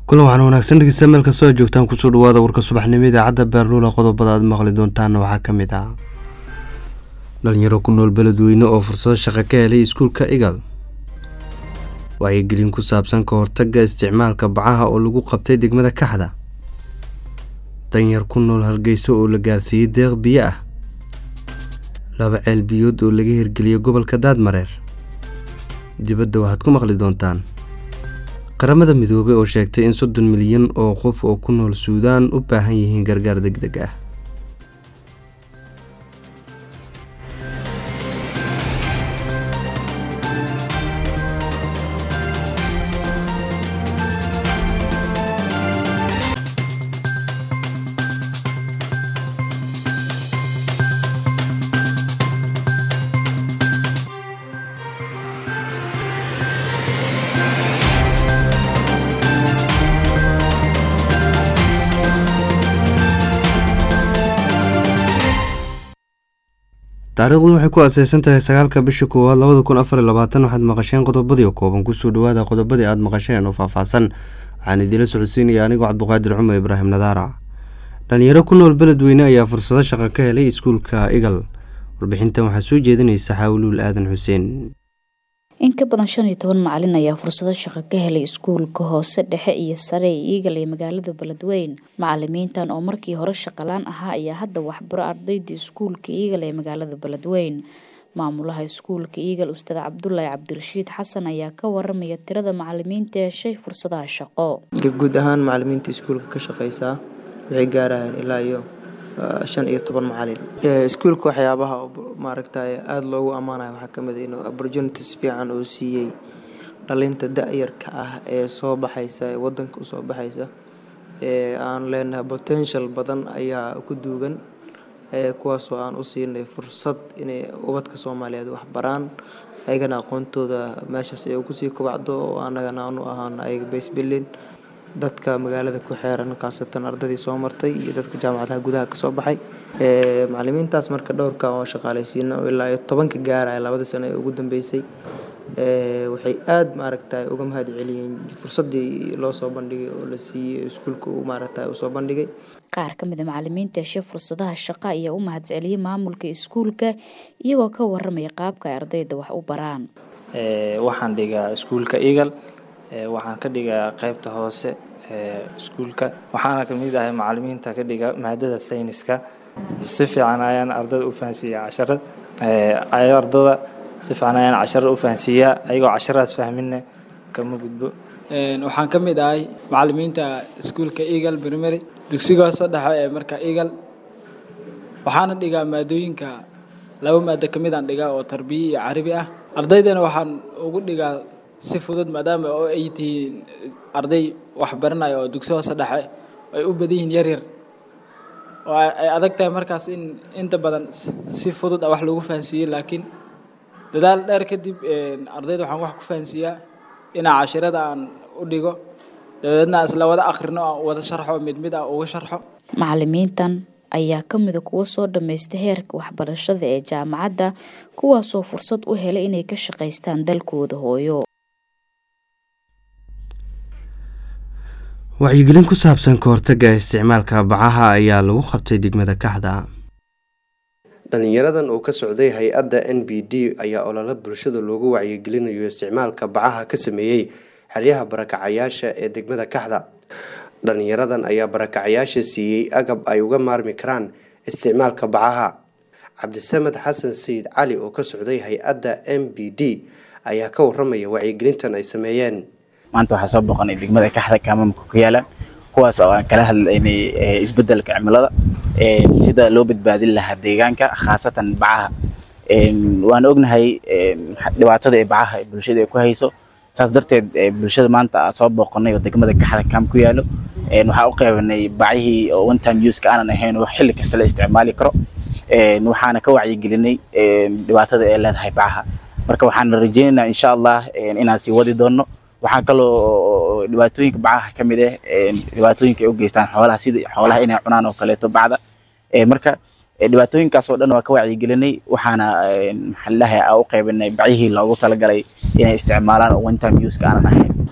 kulan waxaan wanaagsan dhegeysta meel kastoo aad joogtaan kusoo dhawaada warka subaxnimo idaacadda beerluula qodobada aad maqli doontaana waxaa ka mid ah dhalinyaro ku nool beledweyne oo fursado shaqo ka helay iskuulka igal wacyigelin ku saabsan ka hortagga isticmaalka bacaha oo lagu qabtay degmada kaxda danyar ku nool hargeysa oo la gaarsiiyey deeq biyo ah laba ceel biyood oo laga hirgeliyay gobolka daadmareer dibadda waxaad ku maqli doontaan qaramada midoobey oo sheegtay in soddon milyan oo qof oo ku nool suudaan u baahan yihiin gargaar deg deg ah taariikhdu waxay ku aseysan tahay sagaalka bisha koowaad labada kun afar iyo labaatan waxaad maqasheen qodobadii kooban kusoo dhawaada qodobadii aada maqasheen oo faahfaahsan waxaan idiila socodsiinaya anigoo cabduqaadir cumar ibraahim nadaara dhalinyaro ku nool beledweyne ayaa fursado shaqo ka helay iskuulka igal warbixintan waxaa soo jeedinaysa xaawuluul aadan xuseen in ka badan shan iyo toban macalin ayaa fursado shaqo ka helay iskuulka hoose dhexe iyo sare ee iigal ee magaalada beledweyn macalimiintan oo markii hore shaqalaan ahaa ayaa hadda waxbaro ardayda iskuulka iigal ee magaalada beledweyn maamulaha iskuulka iigal ustaad cabdulaahi cabdirashiid xasan ayaa ka waramaya tirada macalimiinta heshay fursadaha shaqo guud ahaan macalimiinta iskuulka ka shaqeysaa waxay gaarayaan ilaa iyo shan iyo toban macalin iskuulka waxyaabaha maaragtay aada loogu ammaanayo waxaa ka mid inuu opportunities fiican uu siiyey dhalinta da-yarka ah ee soo baxaysa ee wadanka usoo baxaysa ee aan leenahay potential badan ayaa ku duugan kuwaasoo aan u siinay fursad inay ubadka soomaaliyeed wax baraan ayagana aqoontooda meeshaas ay kusii kobacdo oo anagana aanu ahaan ayaga baysbilin dadka magaalada ku xeeran khaasatan ardadii soo martay iyo dadka jaamacadaha gudaha kasoo baxay macalimiintaas marka dhowrka oo shaqaaleysiina ilaa iyo tobanka gaaraya labadii sano ee ugu dambeysay waxay aada maaragtay uga mahad celiyeen fursadii loo soo bandhigay oo la siiyey iskuulka uu maaragtay usoo bandhigay qaar ka mid a macalimiinta heshe fursadaha shaqo ayaa u mahad celiyey maamulka iskuulka iyagoo ka waramaya qaabka ay ardayda wax u baraan waxaan dhigaa iskuulka eagal waxaan ka dhigaa qaybta hoose iskuulka waxaana kamid ahay macalimiinta ka dhiga maadada sayniska si fiican ayaan ardada u fahansiiyaa casharad ardada si fiican ayaan casharada u fahansiiyaa ayagoo casharadaas fahminna kama gudbo waxaan ka mid ahay macalimiinta iskuulka eagle primary dugsiga hoose dhexe ee marka eagle waxaana dhigaa maadooyinka laba maado kamid aan dhigaa oo tarbiya iyo carabi ah ardaydana waxaan ugu dhigaa si fudud maadaama oo ay tihiin arday wax baranaya oo dugsi hoose dhexe ay u badan yihiin yaryar oo ay adag tahay markaas in inta badan si fudud wax lagu fahansiiyey laakiin dadaal dheer kadib ardayda waxaan wax ku fahansiiyaa inaa cashirada aan u dhigo dabadeedna isla wada akhrino aan wada sharxo mid mid aan uga sharxo macalimiintan ayaa ka mida kuwa soo dhammaysta heerka waxbarashada ee jaamacadda kuwaasoo fursad u helay inay ka shaqaystaan dalkooda hooyo wacyigelin ku saabsan ka hortagga isticmaalka bacaha ayaa lagu qabtay degmada kaxda dhalinyaradan oo ka socday hay-adda n b d ayaa olole bulshada loogu wacyigelinayo isticmaalka bacaha ka sameeyey xeryaha barakacayaasha ee degmada kaxda dhalinyaradan ayaa barakacayaasha siiyey agab ay uga maarmi karaan isticmaalka bacaha cabdisamed xasan sayid cali oo ka socday hay-adda m b d ayaa ka waramaya wacyigelintan ay sameeyeen maanta waxaa soo boqonay degmada kaxda kaamamka ku yaala kuwaas oo aan kala hadlaynay isbedelka cimilada sida loo badbaadin lahaa deegaanka khaasatan bacaha waan ognahay dhibaatada ee bacaha bulshada ay ku hayso saas darteed bulshada maanta soo booqonay oo degmada kaxda kaam ku yaalo waxaa u qeybanay bacihii oo one time useka aanan ahayn oo xilli kasta la isticmaali karo waxaana ka wacyigelinay dhibaatada ay leedahay bacaha marka waxaan rajeynaynaa insha allah inaan sii wadi doono waxaa kaloo dhibaatooyinka bacaha ka mid ah dhibaatooyinka ay u geystaan xoolaha sida xoolaha inay cunaan oo kaleeto bacda marka dhibaatooyinkaas oo dhan waa ka wacyigelinay waxaana maxaa ladahay u qaybinay bacihii loogu talagalay inay isticmaalaan oo one time useka aanan ahayn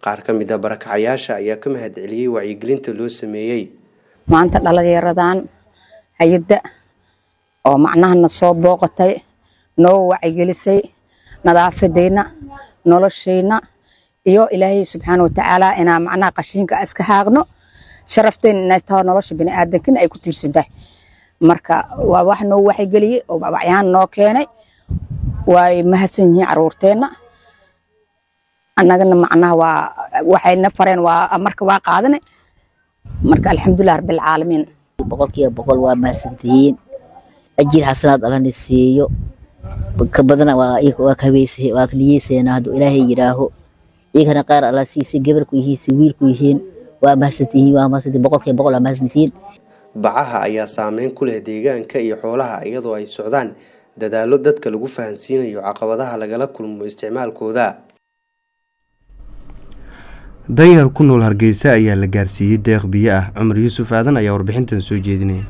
qaar ka mid a barakacayaasha ayaa ka mahad celiyey wacyigelinta loo sameeyey maanta dhalinyaradan hay-adda oo macnahana soo booqatay noo wacyigelisay nadaafadeenna noloshayna iyo ilaahay subxaana watacaala inaa macnaha qashinka iska haaqno sharafteen inay taho nolosha biniaadankina ay ku tiirsantahay marka waa wax noo waxygeliyey oo babacyaan noo keenay way mahadsan yihiin caruurteenna annagana macnaha waa waxayna fareen waa marka waa qaadane marka alxamdulilah rabbilcaalamiin boqolkiiba boqol waa mahadsantihiin ajir xasanaad allana siiyo ka badana waa waa kaweysay waa niyeysayna hadduu ilaahay yidhaaho iyagana qaar alla siisay gabarku yihiin si wiilku yihiin waa mahadsantihiin waa mahadsantihiin boqolkiiba boqol waa mahadsantihiin bacaha ayaa saameyn ku leh deegaanka iyo xoolaha iyadoo ay socdaan dadaallo dadka lagu fahansiinayo caqabadaha lagala kulmo isticmaalkooda danyar ku nool hargeysa ayaa la gaarsiiyey deeq biyo ah cumar yuusuf aadan ayaa warbixintan soo jeedinaya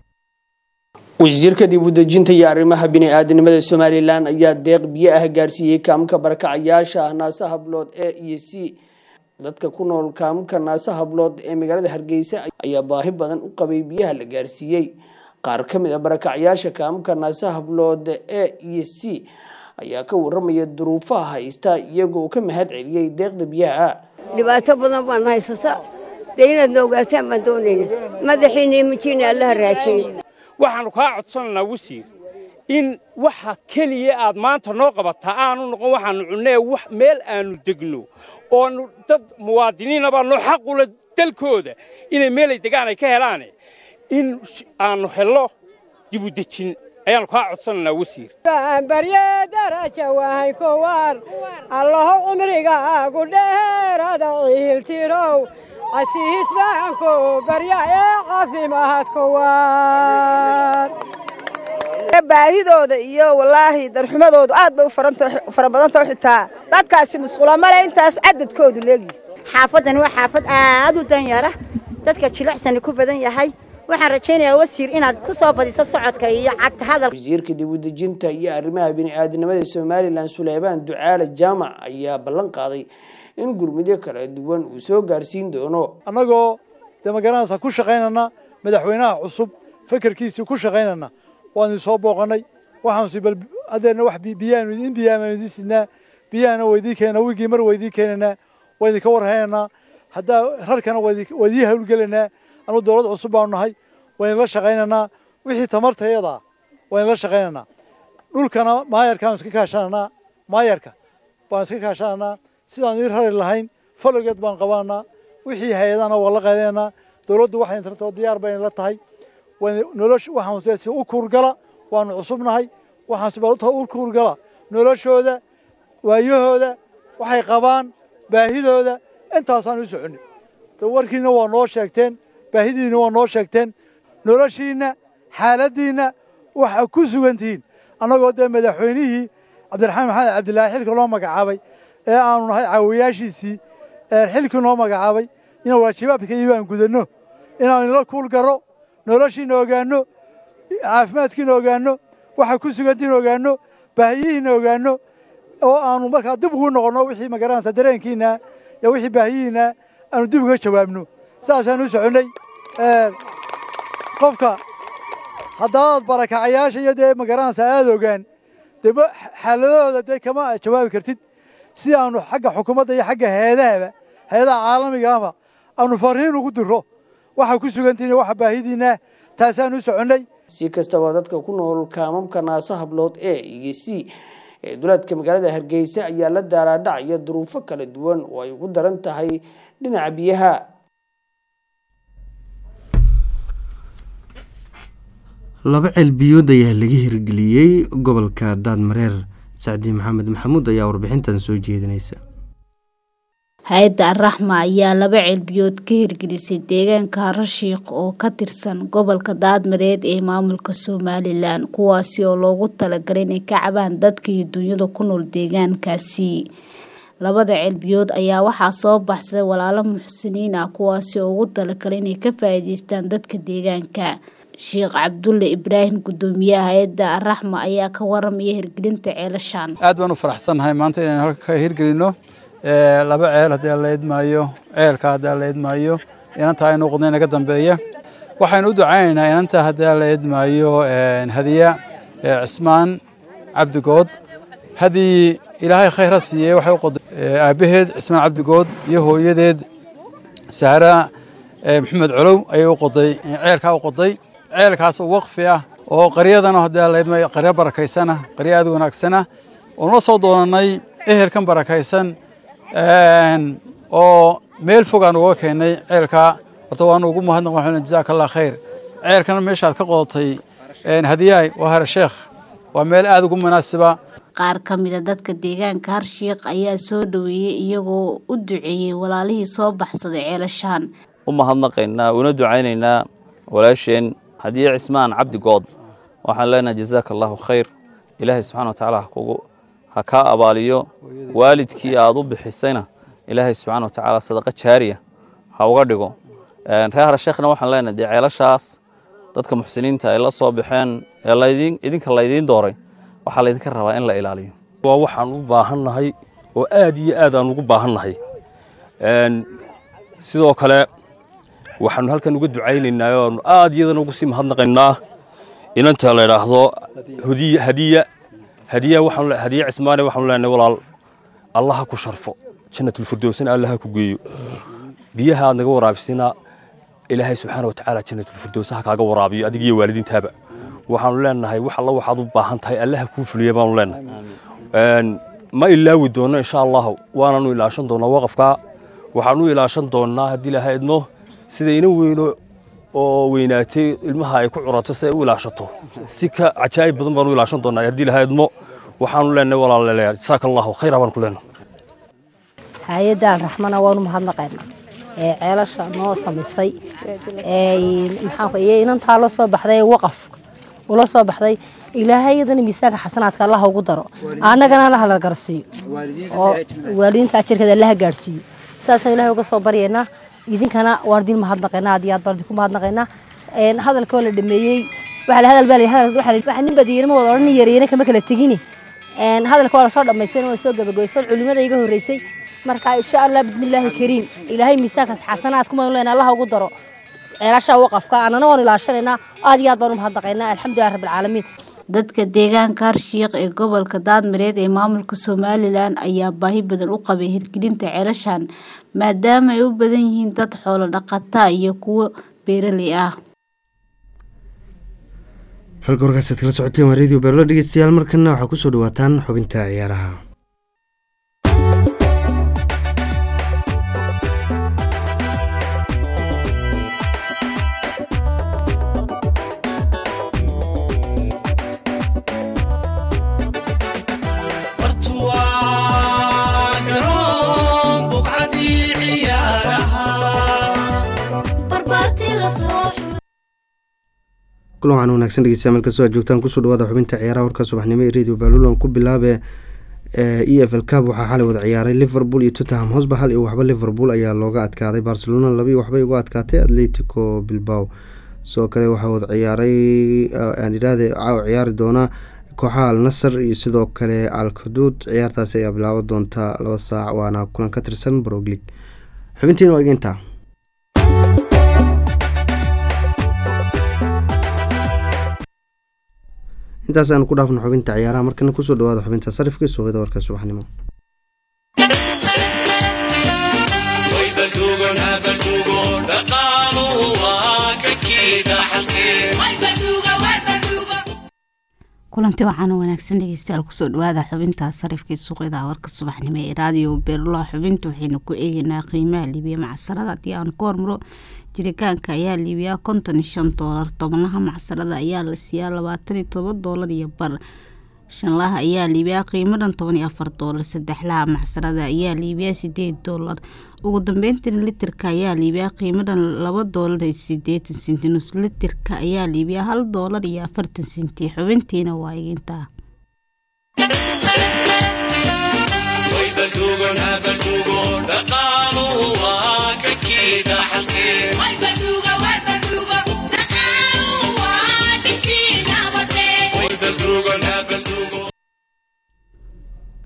wasiirka dib u dejinta iyo arrimaha bini-aadanimada somalilan ayaa deeq biyo ah gaarsiiyey kaamka barakacayaasha ah naasa hablood e iyo c dadka ku nool kaamka naasa hablood ee magaalada hargeysa ayaa baahi badan u qabay biyaha la gaarsiiyey qaar ka mid a barakacayaasha kaamka naasa hablood e iyo c ayaa ka waramaya duruufaha haysta iyagoo ka mahad celiyey deeqda biyaha dhibaato badan baan haysata dee inaad na ogaataan baan doonayna madaxiina imijiina allaha raajiyey waxaannu kaa codsanaynaa wasiir in waxa keliya aad maanta noo qabataa aanu noqon waxaannu cunnee meel aannu degno oonu dad muwaadiniina baa noo xaqula dalkooda inay meelay degaan ay ka helaane in aannu hello dib u dejin ayaannu kaa codsanaynaa wasiir barye daraja wahay kuwar allaho cumrigaagu dheerada ciiltirow casiis baanku barya ee caafimaad kuwar baahidooda iyo wallaahi darxumadoodu aad bay u fara badantao xitaa dadkaasi musqula male intaas cadadkoodu leegi xaafaddani waa xaafad aad u danyara dadka jilicsani ku badan yahay waxaan rajaynayaa wasiir inaad ku soo badiso socodka iyo cagta hadal wasiirka dib u dejinta iyo arrimaha bini'aadanimada somalilan suleymaan ducaale jaamac ayaa ballan qaaday in gurmudyo kala duwan uu soo gaarsiin doono annagoo dee magaranaysa ku shaqaynana madaxweynaha cusub fekerkiisii ku shaqaynana waanu soo booqanay waxaansi bal adeerna wax biyaanu in biyaanu idin sidnaa biyahana waydii keena wigii mar waydii keenanaa waydinka warhaynanaa haddaa rarkana waydii hawlgelanaa anu dowlad cusub baanu nahay waynu la shaqaynanaa wixii tamartayadaa waynu la shaqaynanaa dhulkana maayarkaanu iska kaashananaa maayarka baan iska kaashananaa sidaan ii rari lahayn falogeed baan qabananaa wixii hay-adana waa la qaylananaa dowladdu waxay tartoo diyaar bayna la tahay nolosh waxaan u kuurgala waanu cusubnahay waxaan u kuurgala noloshooda waayahooda waxay qabaan baahidooda intaasaan u soconnay warkiina waa noo sheegteen baahidiina waa noo sheegteen noloshiinna xaaladdiinna waxa ku sugan tihiin annagoo dee madaxweynihii cabdiraxmaan maxamed cabdilaahi xilka loo magacaabay ee aanu nahay caawiyaashiisii xilkii noo magacaabay inaan waajibaadka iyo aan gudanno inaan ila kuul garo noloshiina ogaanno caafimaadkiina ogaanno waxa ku sugantiina ogaanno baahiyihiina ogaanno oo aanu markaa dib ugu noqonno wixii magaranaysa dareenkiina iyo wixii baahiyihiina aanu dib uga jawaabno saasaan u soconnay qofka haddaad barakacayaasha iyo dee magaranaysa aada ogaan dee xaaladahooda dee kama jawaabi kartid si aanu xagga xukuumadda iyo xagga hay-adahaba hay-adaha caalamigaaba aanu fariin ugu diro waxa ku sugantihiin waxa baahidiina taasaan u soconnay si kastaba dadka ku nool kaamamka naasa hablood e iyo c ee duleedka magaalada hargeysa ayaa la daaraadhacaya duruufo kala duwan oo ay ugu daran tahay dhinaca biyaha laba ceelbiyood ayaa laga hirgeliyey gobolka daadmareer sacdi maxamed maxamuud ayaa warbixintan soo jeedinaysa hay-adda araxma ayaa laba ceelbiyood ka hirgelisay deegaanka harashiiq oo ka tirsan gobolka daadmareed ee maamulka somalilan kuwaasi oo loogu talagalay inay ka cabaan dadka iyo dunyada ku nool deegaankaasi labada ceelbiyood ayaa waxaa soo baxsaday walaalo muxsiniin ah kuwaasi oo ugu talagalay inay ka faa'iideystaan dadka deegaanka sheekh cabdulle ibraahim gudoomiyaha hay-adda araxma ayaa ka waramaya hirgelinta ceelashan aad baan u faraxsannahay maanta inaan halka ka hirgelino laba ceel haddii aan la idmaayo ceelka haddii aan la idmaayo inantaa ay noqdeen naga dambeeya waxaynu u ducaynaynaa inanta haddii aan la idmaayo hadiya cismaan cabdigood haddii ilaahay khayr ha siiyey waxay u qoday aabbaheed cismaan cabdigood iyo hooyadeed sahra maxamed colow ayay u qoday ceelkaa u qoday ceelkaas oo waqfi ah oo qaryadana haddii aan la idmaayo qaryo barakaysana qaryo aad u wanaagsana oon la soo doonanay ehelkan barakaysan oo meel fog aan uga keennay ceelkaa horta waanu ugu mahadnaq waxaan jazaaka allah khayr ceelkana meeshaad ka qodatay hadiyaay waa hare sheekh waa meel aad ugu munaasiba qaar ka mid a dadka deegaanka harshiiq ayaa soo dhoweeyey iyagoo u duceeyey walaalihii soo baxsaday ceelashaan u mahadnaqaynaa una ducaynaynaa walaasheen hadiye cismaan cabdigood waxaan leenahay jazaaka allahu khayr ilaahay subxana wa tacaala hakugu ha kaa abaaliyo waalidkii aad u bixisayna ilaahay subxana wa tacaala sadaqa jaariya ha uga dhigo reer harsheekhna waxaan leenahay dee ceelashaas dadka muxsiniinta ay la soo baxeen ee laydin idinka laydiin dooray waxaa laydinka rabaa in la ilaaliyo waa waxaan u baahannahay oo aad iyo aad aan ugu baahannahay sidoo kale waxaanu halkan uga ducaynaynaa oanu aad iyadana ugu sii mahadnaqaynaa inanta la idhaahdo hadiya hadiya waxaan hadiya cismaane waxaanu leenahay walaal allah ha ku sharfo jannatulfirdowsna allah ha ku geeyo biyaha aad naga waraabisina ilaahay subxaana wa tacaala jannatulfirdows ha kaaga waraabiyo adiga iyo waalidiintaaba waxaanu leenahay wax alla waxaad u baahan tahay allaha kuu fuliya baanu leenahay ma ilaawi doono insha allahu waananu ilaashan doonaa waqafkaa waxaanu ilaashan doonaa haddii ilaaha idmo sida ina weyno oo weynaatay ilmaha ay ku curato si ay u ilaashato si ka cajaa'ib badan baanu ilaashan doonaa haddii ilaaha idmo waxaanu leenahay walaalayaal jasaaka allahu khayra baan ku leenahay hay-addan raxmana waanu mahadnaqaynaa ee ceelasha noo samaysay maxaanku iyo inantaa la soo baxday ee waqaf ula soo baxday ilaahay iyadana miisaanka xasanaadka allaha ugu daro annagana allaha la garsiiyo oo waalidiinta ajarkeeda allaha gaadhsiiyo saasaan ilahay uga soo baryaynaa idinkana waan idin mahadnaqaynaa aad iyo aad baan idinku mahadnaqaynaa hadalka oo la dhameeyey waxa hadal baa waxa nin badiyeen ma wada odhan nin yareeyana kama kala tegini hadalka waa lasoo dhammaystay waa soo gabagabaysay culimada iga horreysay marka insha allah bismillaahi kariim ilaahay miisaankaas xasanaad kuma leenaa allaha ugu daro ceelasha waqafka annana waan ilaashanaynaa aad iyo aad baan u mahadnaqaynaa alxamdulilah rabbilcaalamiin dadka deegaanka harshiiq ee gobolka daadmareed ee maamulka somalilan ayaa baahi badan u qabay hirgelinta ceelashan maadaama ay u badan yihiin dad xoolo dhaqata iyo kuwo beeraley ah halka warkaasaad kala socoteen waa radio beerlo dhegeystayaal markana waxaa kusoo dhawaataan xubinta ciyaaraha kulan waxaan wanaagsan dhegeystayaal meel kastoo aad joogtaan kusoo dhawaada xubinta ciyaaraha warka subaxnimo ee radio baalulan ku bilaabe e f l cab waxaa xalay wada ciyaaray liverpool iyo tottenham hosba hal iyo waxba liverpool ayaa looga adkaaday barcelona labiiyo waxbay uga adkaatay atletico bilbao sidoo kale waxaa wada ciyaaray aan idhaahde caawa ciyaari doona kooxaha al nasar iyo sidoo kale al xuduud ciyaartaasi ayaa bilaaban doonta laba saac waana kulan ka tirsan broglig xubintiina waa igintaa intaas aanu ku dhaafno xubinta ciyaaraha markana kusoo dhawaada xubinta sarifka suuqyada warka subaxnimo kulanti waxaana wanaagsan dhegeystayaal kusoo dhawaada xubinta sarifkii suuqyada warka subaxnimo ee raadiyo beerlo xubinta waxaynu ku eegeynaa qiimaha liibiya macsarada haddii aan ku hormaro jiritaanka ayaa liibiyaa konton iyo shan doolar tobnaha macsarada ayaa la siiyaa labaatan iyo todoba doolar iyo bar shanlaha ayaa liibiyaa qiimo dhan toban iyo afar doolar saddexlaha macsarada ayaa liibiyaa sideed doolar ugu dambeyntii litirka ayaa liibiyaa qiimo dhan laba doolar iyo sideetan senti nus litirka ayaa liibiyaa hal doolar iyo afartan senti xubintiina waa igintaa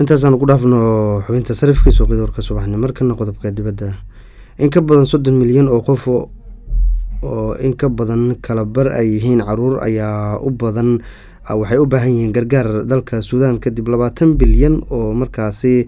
intaasaan ku dhaafno xubinta sarifka suuqyada warka subaxni markana qodobka dibadda in ka badan soddon milyan oo qof oo in ka badan kala bar ay yihiin caruur ayaa u badan waxay u baahan yihiin gargaar dalka suudaan kadib labaatan bilyan oo markaasi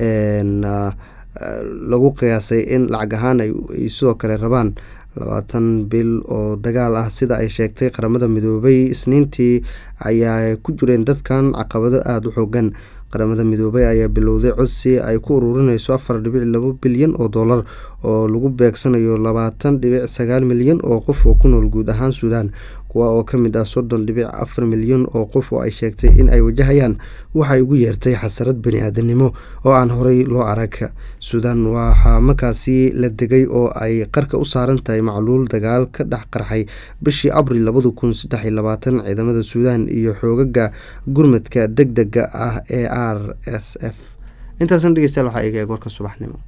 lagu qiyaasay in lacag ahaan ay sidoo kale rabaan labaatan bil oo dagaal ah sida ay sheegtay qaramada midoobay isniintii ayaa ku jireen dadkan caqabado aada u xoogan qaramada midoobay ayaa bilowday codsi ay ku ururinayso afar dhibic labo bilyan oo dollar oo lagu beegsanayo labaatan dhibic sagaal milyan oo qof oo ku nool guud ahaan suudaan kuwa oo ka mid ah soddon dhibic afar milyan oo qof oo ay sheegtay in ay wajahayaan waxay ugu yeertay xasarad bani-aadanimo oo aan horey loo arag suudaan waxaa markaasi la degay oo ay qarka u saaran tahay macluul dagaal ka dhex qarxay bishii abril labada kun saddex iyo labaatan ciidamada suudaan iyo xoogaga gurmadka deg dega ah ee r s f intaasna dhegeystayaal waxaa iga eeg warka subaxnimo